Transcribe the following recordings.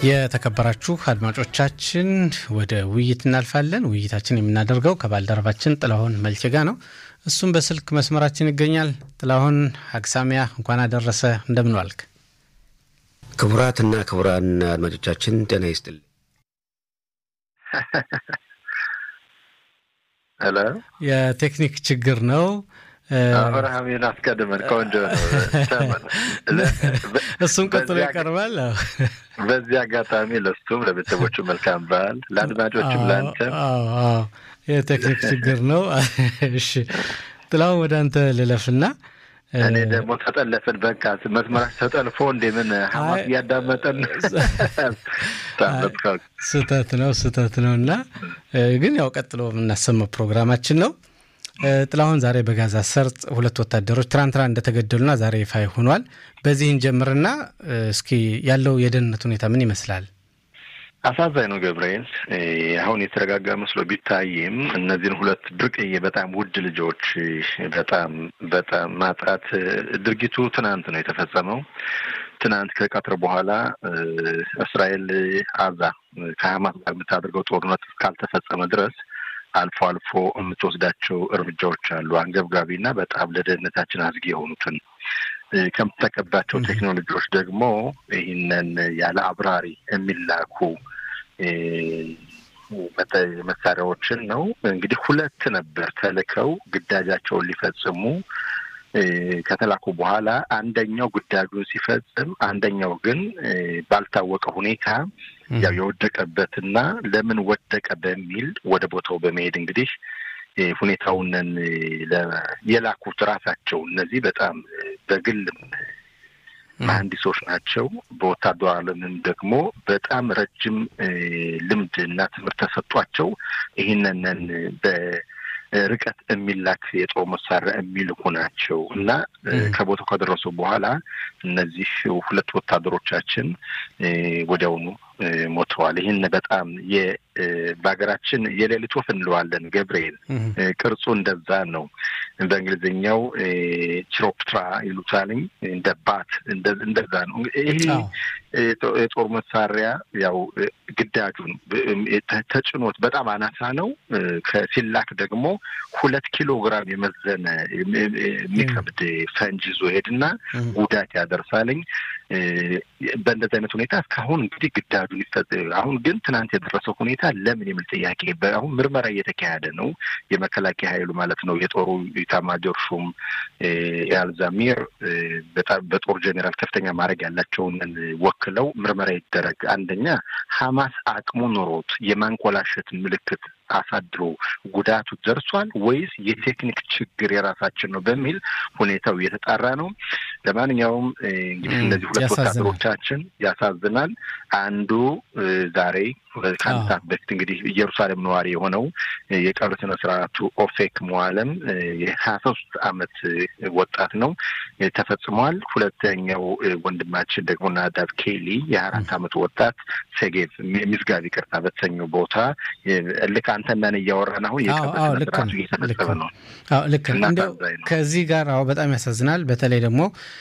የተከበራችሁ አድማጮቻችን ወደ ውይይት እናልፋለን። ውይይታችን የምናደርገው ከባልደረባችን ጥላሁን መልቼ ጋ ነው። እሱም በስልክ መስመራችን ይገኛል። ጥላሁን አግሳሚያ እንኳን አደረሰ። እንደምን ዋልክ? ክቡራትና ክቡራን አድማጮቻችን ጤና ይስጥል። ሄሎ፣ የቴክኒክ ችግር ነው። አብርሃምን አስቀድመን ቆንጆ ነው። እሱም ቀጥሎ ይቀርባል። በዚህ አጋጣሚ ለሱም ለቤተሰቦቹ መልካም በዓል፣ ለአድማጮችም ለአንተም። የቴክኒክ ችግር ነው። እሺ ጥላሁን ወደ አንተ ልለፍና እኔ ደግሞ ተጠለፍን። በቃ መስመራች ተጠልፎ እንደ ምን ሀማስ እያዳመጠን ስህተት ነው ስህተት ነው እና ግን ያው ቀጥሎ የምናሰማው ፕሮግራማችን ነው። ጥላሁን ዛሬ በጋዛ ሰርጥ ሁለት ወታደሮች ትናንትና እንደተገደሉና ዛሬ ይፋ ሆኗል። በዚህ እንጀምርና እስኪ ያለው የደህንነት ሁኔታ ምን ይመስላል? አሳዛኝ ነው ገብርኤል። አሁን የተረጋጋ መስሎ ቢታይም እነዚህን ሁለት ብርቅዬ በጣም ውድ ልጆች በጣም በጣም ማጣት ድርጊቱ ትናንት ነው የተፈጸመው። ትናንት ከቀትር በኋላ እስራኤል አዛ ከሀማስ ጋር የምታደርገው ጦርነት እስካልተፈጸመ ድረስ አልፎ አልፎ የምትወስዳቸው እርምጃዎች አሉ። አንገብጋቢና በጣም ለደህንነታችን አዝጊ የሆኑትን ከምትጠቀባቸው ቴክኖሎጂዎች ደግሞ ይህንን ያለ አብራሪ የሚላኩ መሳሪያዎችን ነው። እንግዲህ ሁለት ነበር ተልከው ግዳጃቸውን ሊፈጽሙ ከተላኩ በኋላ አንደኛው ግዳጁን ሲፈጽም፣ አንደኛው ግን ባልታወቀ ሁኔታ ያው የወደቀበትና ለምን ወደቀ በሚል ወደ ቦታው በመሄድ እንግዲህ ሁኔታውንን የላኩት ራሳቸው እነዚህ በጣም በግል መሀንዲሶች ናቸው። በወታደሩ ዓለምም ደግሞ በጣም ረጅም ልምድ እና ትምህርት ተሰጧቸው ይህንንን በርቀት የሚላክ የጦር መሳሪያ የሚልኩ ናቸው እና ከቦታው ከደረሱ በኋላ እነዚህ ሁለት ወታደሮቻችን ወዲያውኑ ሞተዋል። ይህን በጣም በሀገራችን የሌሊት ወፍ እንለዋለን ገብርኤል። ቅርጹ እንደዛ ነው። በእንግሊዝኛው ቺሮፕትራ ይሉታልኝ እንደ ባት እንደዛ ነው። ይህ የጦር መሳሪያ ያው ግዳጁን ተጭኖት በጣም አናሳ ነው። ከሲላክ ደግሞ ሁለት ኪሎ ግራም የመዘነ የሚከብድ ፈንጅ ይዞ ሄድና ጉዳት ያደርሳልኝ። በእንደዚህ አይነት ሁኔታ እስካሁን እንግዲህ ግዳጁን ይፈጽ አሁን ግን ትናንት የደረሰው ሁኔታ ለምን የሚል ጥያቄ አሁን ምርመራ እየተካሄደ ነው። የመከላከያ ኃይሉ ማለት ነው የጦሩ ኢታማጆር ሹም የአልዛሚር በጣም በጦር ጄኔራል ከፍተኛ ማድረግ ያላቸውን ወክለው ምርመራ ይደረግ። አንደኛ ሀማስ አቅሙ ኖሮት የማንኮላሸት ምልክት አሳድሮ ጉዳቱ ደርሷል ወይስ የቴክኒክ ችግር የራሳችን ነው በሚል ሁኔታው እየተጣራ ነው። ለማንኛውም እንግዲህ እነዚህ ሁለት ወታደሮቻችን ያሳዝናል። አንዱ ዛሬ ከአንድ ሰዓት በፊት እንግዲህ ኢየሩሳሌም ነዋሪ የሆነው የቀብር ስነ ስርዓቱ ኦፌክ መዋለም የሀያ ሶስት አመት ወጣት ነው ተፈጽሟል። ሁለተኛው ወንድማችን ደግሞ ናዳብ ኬሊ የሀያ አራት አመት ወጣት ሴጌቭ ሚዝጋብ ይቅርታ በተሰኘው ቦታ ልክ አንተና እኔ እያወራን አሁን የቀብር ስነ ስርዓቱ እየተፈጸመ ነው። ልክ እንዲያው ከዚህ ጋር አዎ በጣም ያሳዝናል። በተለይ ደግሞ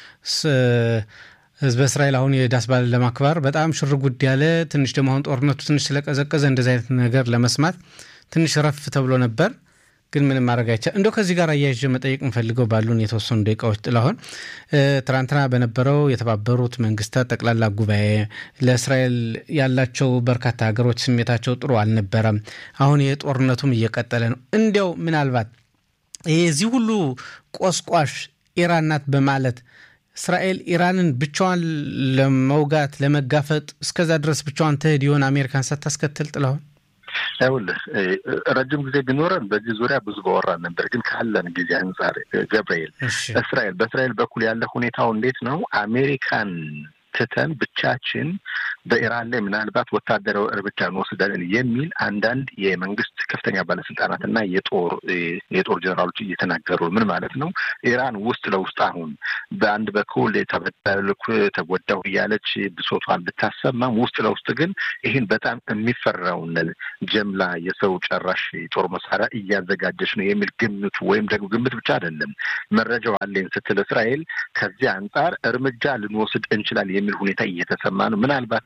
ህዝበ እስራኤል አሁን የዳስ በዓልን ለማክበር በጣም ሽር ጉድ ያለ ትንሽ ደግሞ አሁን ጦርነቱ ትንሽ ስለቀዘቀዘ እንደዚህ አይነት ነገር ለመስማት ትንሽ ረፍ ተብሎ ነበር። ግን ምንም ማድረግ አይቻል። እንደው ከዚህ ጋር አያይዤ መጠየቅ እንፈልገው ባሉን የተወሰኑ ደቂቃዎች ጥላሁን፣ ትናንትና በነበረው የተባበሩት መንግስታት ጠቅላላ ጉባኤ ለእስራኤል ያላቸው በርካታ ሀገሮች ስሜታቸው ጥሩ አልነበረም። አሁን የጦርነቱም እየቀጠለ ነው። እንዲያው ምናልባት የዚህ ሁሉ ቆስቋሽ ኢራን ናት በማለት እስራኤል ኢራንን ብቻዋን ለመውጋት ለመጋፈጥ እስከዛ ድረስ ብቻዋን ትሄድ ይሆን አሜሪካን ሳታስከትል ጥለውን? ይኸውልህ ረጅም ጊዜ ቢኖረን በዚህ ዙሪያ ብዙ ባወራን ነበር። ግን ካለን ጊዜ አንጻር ገብርኤል እስራኤል በእስራኤል በኩል ያለ ሁኔታው እንዴት ነው? አሜሪካን ትተን ብቻችን በኢራን ላይ ምናልባት ወታደራዊ እርምጃ እንወስዳለን የሚል አንዳንድ የመንግስት ከፍተኛ ባለስልጣናት እና የጦር የጦር ጀነራሎች እየተናገሩ ምን ማለት ነው? ኢራን ውስጥ ለውስጥ አሁን በአንድ በኩል ተበደልኩ ተጎዳሁ እያለች ብሶቷን ብታሰማም ውስጥ ለውስጥ ግን ይህን በጣም የሚፈራውን ጀምላ የሰው ጨራሽ የጦር መሳሪያ እያዘጋጀች ነው የሚል ግምቱ ወይም ደግሞ ግምት ብቻ አይደለም መረጃው አለኝ ስትል እስራኤል ከዚህ አንጻር እርምጃ ልንወስድ እንችላል የሚል ሁኔታ እየተሰማ ነው። ምናልባት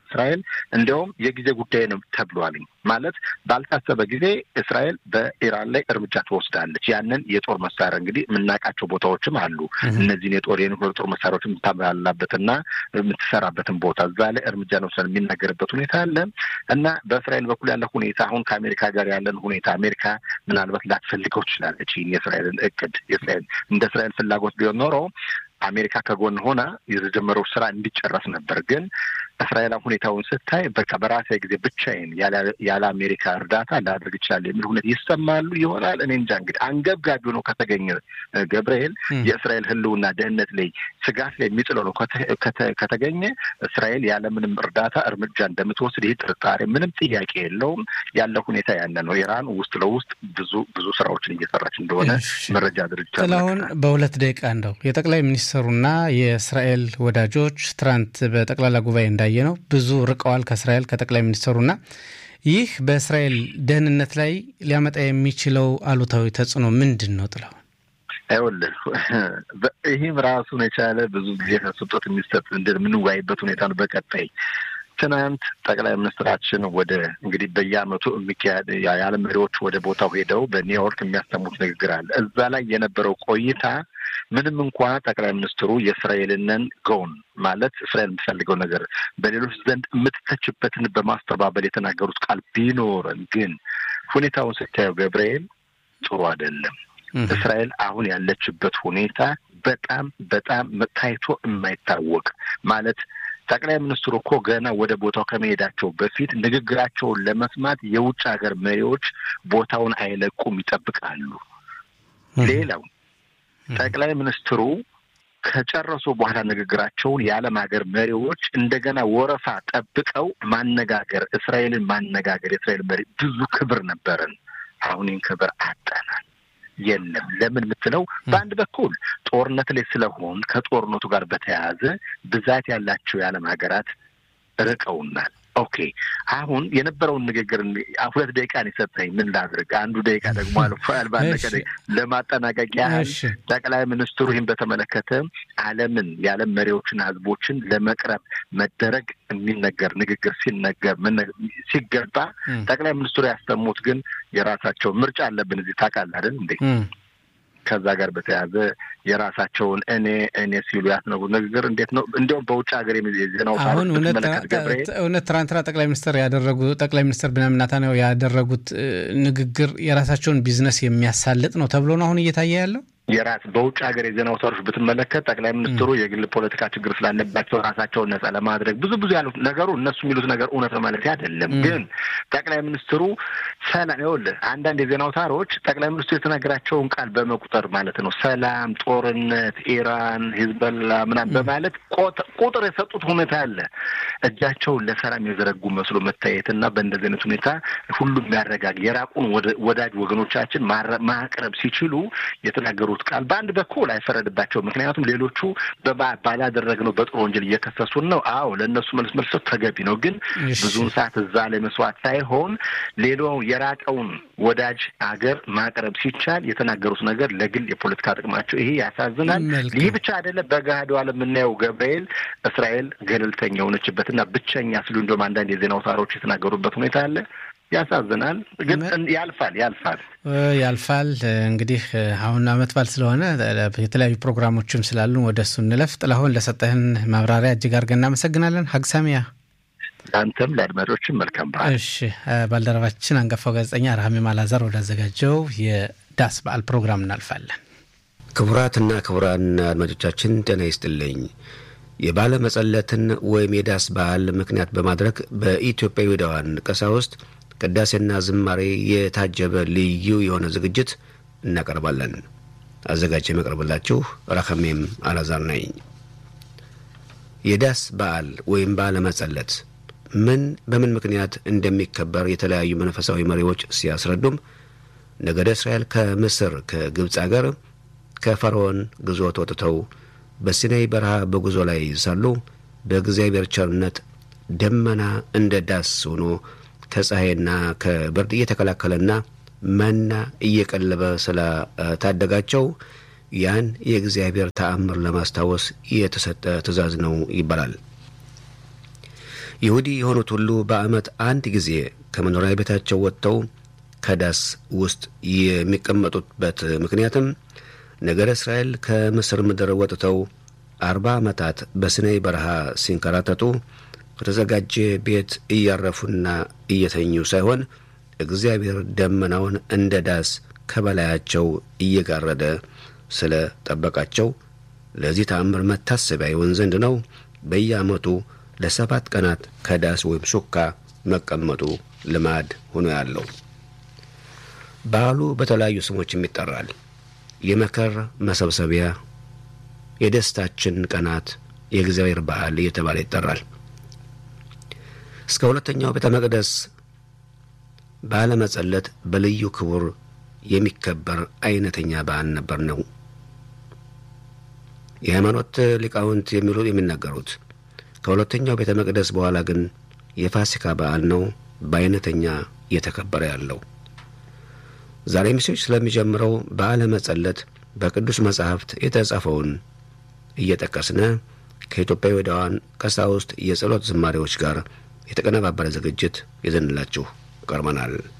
እስራኤል እንዲያውም የጊዜ ጉዳይ ነው ተብሏልኝ። ማለት ባልታሰበ ጊዜ እስራኤል በኢራን ላይ እርምጃ ትወስዳለች። ያንን የጦር መሳሪያ እንግዲህ የምናውቃቸው ቦታዎችም አሉ። እነዚህን የጦር የኒውክሌር ጦር መሳሪያዎች የምታበላላበትና የምትሰራበትን ቦታ እዛ ላይ እርምጃ ነው የሚናገርበት ሁኔታ አለ እና በእስራኤል በኩል ያለ ሁኔታ አሁን ከአሜሪካ ጋር ያለን ሁኔታ አሜሪካ ምናልባት ላትፈልገው ትችላለች። ይህን የእስራኤልን እቅድ የእስራኤል እንደ እስራኤል ፍላጎት ቢሆን ኖሮ አሜሪካ ከጎን ሆና የተጀመረው ስራ እንዲጨረስ ነበር። ግን እስራኤል ሁኔታውን ስታይ በቃ በራሴ ጊዜ ብቻዬን ያለ አሜሪካ እርዳታ ላደርግ እችላለሁ የሚል ሁኔታ ይሰማሉ ይሆናል። እኔ እንጃ እንግዲህ አንገብጋቢ ሆኖ ከተገኘ ገብርኤል የእስራኤል ሕልውና ደህንነት ላይ ስጋት ላይ የሚጥለው ነው ከተገኘ እስራኤል ያለምንም እርዳታ እርምጃ እንደምትወስድ ይህ ጥርጣሬ ምንም ጥያቄ የለውም። ያለ ሁኔታ ያለ ነው። ኢራን ውስጥ ለውስጥ ብዙ ብዙ ስራዎችን እየሰራች እንደሆነ መረጃ ድርጅት ጥላሁን በሁለት ደቂቃ እንደው የጠቅላይ ሚኒስትሩና የእስራኤል ወዳጆች ትናንት በጠቅላላ ጉባኤ እንዳየ ነው ብዙ ርቀዋል ከእስራኤል ከጠቅላይ ሚኒስትሩና ይህ በእስራኤል ደህንነት ላይ ሊያመጣ የሚችለው አሉታዊ ተጽዕኖ ምንድን ነው? ጥላሁን ይኸውልህ ይህም ራሱን የቻለ ብዙ ጊዜ ተሰጦት የሚሰጥ የምንወያይበት ሁኔታ ነው። በቀጣይ ትናንት ጠቅላይ ሚኒስትራችን ወደ እንግዲህ በየዓመቱ የሚካሄድ የዓለም መሪዎች ወደ ቦታው ሄደው በኒውዮርክ የሚያሰሙት ንግግር አለ። እዛ ላይ የነበረው ቆይታ ምንም እንኳ ጠቅላይ ሚኒስትሩ የእስራኤልንን ጎን ማለት እስራኤል የምትፈልገው ነገር በሌሎች ዘንድ የምትተችበትን በማስተባበል የተናገሩት ቃል ቢኖርም ግን ሁኔታውን ስታየው ገብርኤል ጥሩ አይደለም። እስራኤል አሁን ያለችበት ሁኔታ በጣም በጣም ታይቶ የማይታወቅ ማለት ጠቅላይ ሚኒስትሩ እኮ ገና ወደ ቦታው ከመሄዳቸው በፊት ንግግራቸውን ለመስማት የውጭ ሀገር መሪዎች ቦታውን አይለቁም፣ ይጠብቃሉ። ሌላው ጠቅላይ ሚኒስትሩ ከጨረሱ በኋላ ንግግራቸውን የዓለም ሀገር መሪዎች እንደገና ወረፋ ጠብቀው ማነጋገር፣ እስራኤልን ማነጋገር የእስራኤል መሪ ብዙ ክብር ነበረን። አሁን ይህን ክብር አጠናል። የለም ለምን የምትለው በአንድ በኩል ጦርነት ላይ ስለሆን ከጦርነቱ ጋር በተያያዘ ብዛት ያላቸው የዓለም ሀገራት ርቀውናል። ኦኬ አሁን የነበረውን ንግግር ሁለት ደቂቃ ነው የሰጠኝ። ምን ላድርግ? አንዱ ደቂቃ ደግሞ አልፏል። ባለቀ ለማጠናቀቅ ያህል ጠቅላይ ሚኒስትሩ ይህን በተመለከተ ዓለምን የዓለም መሪዎችና ሕዝቦችን ለመቅረብ መደረግ የሚነገር ንግግር ሲነገር ሲገባ ጠቅላይ ሚኒስትሩ ያሰሙት ግን የራሳቸው ምርጫ አለብን እዚህ ታውቃለህ አይደል እንዴ? ከዛ ጋር በተያያዘ የራሳቸውን እኔ እኔ ሲሉ ያስነቡ ንግግር እንዴት ነው? እንዲሁም በውጭ ሀገር የዜናው አሁን እውነት ትናንትና ጠቅላይ ሚኒስትር ያደረጉ ጠቅላይ ሚኒስትር ቢንያሚን ኔታንያሁ ያደረጉት ንግግር የራሳቸውን ቢዝነስ የሚያሳልጥ ነው ተብሎ ነው አሁን እየታየ ያለው። የራስ በውጭ ሀገር የዜና አውታሮች ብትመለከት ጠቅላይ ሚኒስትሩ የግል ፖለቲካ ችግር ስላለባቸው ራሳቸውን ነጻ ለማድረግ ብዙ ብዙ ያሉት ነገሩ እነሱ የሚሉት ነገር እውነት ነው ማለት አይደለም። ግን ጠቅላይ ሚኒስትሩ ሰላም ይኸውልህ፣ አንዳንድ የዜና አውታሮች ጠቅላይ ሚኒስትሩ የተናገራቸውን ቃል በመቁጠር ማለት ነው ሰላም፣ ጦርነት፣ ኢራን፣ ሂዝበላ ምናምን በማለት ቁጥር የሰጡት ሁኔታ አለ። እጃቸውን ለሰላም የዘረጉ መስሎ መታየትና በእንደዚህ አይነት ሁኔታ ሁሉም ያረጋግ የራቁን ወዳጅ ወገኖቻችን ማቅረብ ሲችሉ የተናገሩ ቃል በአንድ በኩል አይፈረድባቸው። ምክንያቱም ሌሎቹ ባላደረግነው በጦር ወንጀል እየከሰሱን ነው። አዎ ለእነሱ መልስ መልሰት ተገቢ ነው። ግን ብዙውን ሰዓት እዛ ላይ መስዋዕት ሳይሆን ሌላው የራቀውን ወዳጅ አገር ማቅረብ ሲቻል የተናገሩት ነገር ለግል የፖለቲካ ጥቅማቸው ይሄ ያሳዝናል። ይህ ብቻ አይደለም። በገሃዱ ዓለም የምናየው ገብርኤል እስራኤል ገለልተኛ የሆነችበትና ብቸኛ ሲሉ እንደውም አንዳንድ የዜና አውታሮች የተናገሩበት ሁኔታ አለ። ያሳዝናል፣ ግን ያልፋል ያልፋል ያልፋል። እንግዲህ አሁን አመት በዓል ስለሆነ የተለያዩ ፕሮግራሞችም ስላሉን ወደ እሱ እንለፍ። ጥላሁን ለሰጠህን ማብራሪያ እጅግ አድርገን እናመሰግናለን። ሀግሳሚያ አንተም ለአድማጮችም መልካም በዓል። እሺ፣ ባልደረባችን አንጋፋው ጋዜጠኛ ረሃሜም አላዛር ወዳዘጋጀው የዳስ በዓል ፕሮግራም እናልፋለን። ክቡራትና ክቡራን አድማጮቻችን ጤና ይስጥልኝ። የባለ መጸለትን ወይም የዳስ በዓል ምክንያት በማድረግ በኢትዮጵያ ይሁዳውያን ቀሳውስት ቅዳሴና ዝማሬ የታጀበ ልዩ የሆነ ዝግጅት እናቀርባለን። አዘጋጅ የመቅረብላችሁ ረከሜም አላዛር ነኝ። የዳስ በዓል ወይም በዓለ መጸለት ምን በምን ምክንያት እንደሚከበር የተለያዩ መንፈሳዊ መሪዎች ሲያስረዱም ነገደ እስራኤል ከምስር ከግብፅ አገር ከፈርዖን ግዞት ወጥተው በሲናይ በረሃ በጉዞ ላይ ሳሉ በእግዚአብሔር ቸርነት ደመና እንደ ዳስ ሆኖ ከፀሐይና ከብርድ እየተከላከለና መና እየቀለበ ስለታደጋቸው ያን የእግዚአብሔር ተአምር ለማስታወስ የተሰጠ ትእዛዝ ነው ይባላል። ይሁዲ የሆኑት ሁሉ በዓመት አንድ ጊዜ ከመኖሪያ ቤታቸው ወጥተው ከዳስ ውስጥ የሚቀመጡበት ምክንያትም ነገረ እስራኤል ከምስር ምድር ወጥተው አርባ ዓመታት በሲናይ በረሃ ሲንከራተቱ ከተዘጋጀ ቤት እያረፉና እየተኙ ሳይሆን እግዚአብሔር ደመናውን እንደ ዳስ ከበላያቸው እየጋረደ ስለ ጠበቃቸው ለዚህ ተአምር መታሰቢያ ይሆን ዘንድ ነው በየዓመቱ ለሰባት ቀናት ከዳስ ወይም ሱካ መቀመጡ ልማድ ሆኖ ያለው። በዓሉ በተለያዩ ስሞችም ይጠራል። የመከር መሰብሰቢያ፣ የደስታችን ቀናት፣ የእግዚአብሔር በዓል እየተባለ ይጠራል። እስከ ሁለተኛው ቤተ መቅደስ በዓለ መጸለት በልዩ ክቡር የሚከበር አይነተኛ በዓል ነበር ነው የሃይማኖት ሊቃውንት የሚሉ የሚናገሩት። ከሁለተኛው ቤተ መቅደስ በኋላ ግን የፋሲካ በዓል ነው በአይነተኛ እየተከበረ ያለው። ዛሬ ምሽት ስለሚጀምረው በዓለ መጸለት በቅዱስ መጻሕፍት የተጻፈውን እየጠቀስነ ከኢትዮጵያውያን ቀሳውስት የጸሎት ዝማሬዎች ጋር የተቀነባበረ ዝግጅት ይዘንላችሁ ቀርበናል።